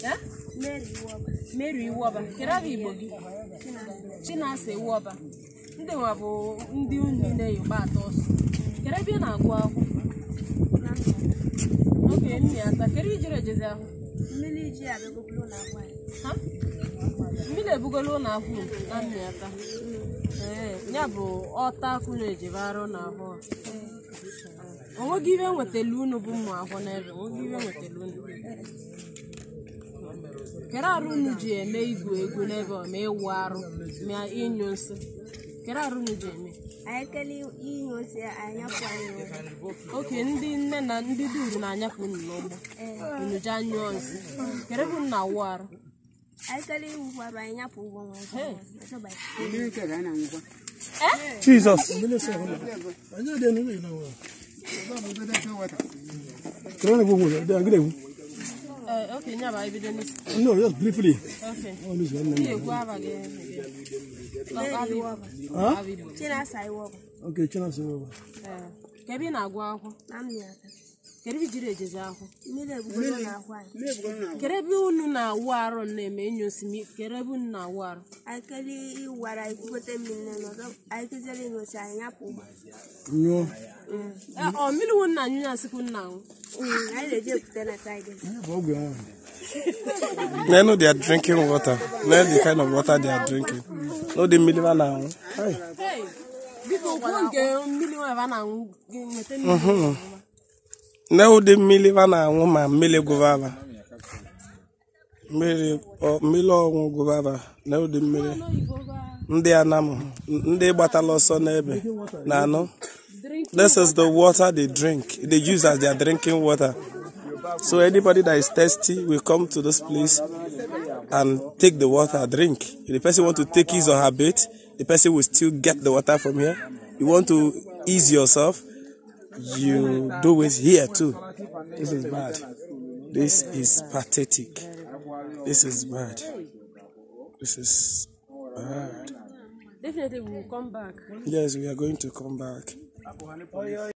Eh? Mary Iwoba. Mary Iwoba kedu aha Igbo gị Chinasa Iwoba ndị nwa bụ ndị unu na-eyigba atọ ọsọ kedu ebe ị na-agụ akwụkwọ Na ndụ. oge nne ya taa kedu ijere ejezi ahụ Mmiri ji abịagobulu na agwa ya. ha mmiri ebugola ụlọ akwụ na nne ya taa ee ya bụ ọta akwụ na-ejebe arụ na ahụ a. onweghị ibe nwetara unu bụ ụmụ akwụ n'ebe onweghị ibe nwetara unu kedu arụ unu ji eme igwu egwu n'ebe ọ ma ịwụ arụ ma ịnyụ nsị kedu arụ unu ji eme Anyị kele inye ose anyị apụ anyị ụgwọ. oke ndị nne na ndị duru na-anyapụ unu n'ụgbọ unu ji anyụọ nsị kedu ebe unu na-awụ arụ Anyị kele iwukwarụ anyị nyapụ ụgwọ nwa ọzọ. Ọzọ banyere. Jesus. Corona go go. They are good. ee oke nya bụ anyị bido n'isi No, just briefly. oke All this one. Ndị egwu abaghị Mary Iwoba. Huh? Chinasa Iwoba. Okay, China say. ka ebe ị na-agụ akwụkwọ Na mmịata. kedu ebe ijiri ejezi akwụ Mmiri ebugolo na agwa anyị. kedu ebe unu na-awụ arụ na-eme enyo osimi kedu ebe unu na-awụ arụ Anyị kele iwara anyị kwugote mmiri na ọzọ. Anyị kụziere inye ose anyị nyapụ ụgwọ. No. Ee, ọ mmiri wu nna anyụ ya sikwu nna nwụ Mm, Anyị na-eji epute na saịdị. Program. They know they are drinking water. Know the kind of water they are drinking. Know the million now. Hey. Hey, biko kwuo nke mmiri nwa ebe a na-aṅụ gị nweta mmiri Know the million now, ma mili govava. Mmiri ọ mmiri ọnwụ govava. Know the mmiri. Ndị anam, ndị gbatala ọsọ n'ebe na anụ. This is the water they drink. They use as their drinking water. So anybody that is thirsty will come to this place and take the water, drink. If the person want to take his or her bait, the person will still get the water from here. You want to ease yourself, you do it here too. This is bad. This is pathetic. This is bad. This is bad. definitely we will come back Yes, we are going to come back.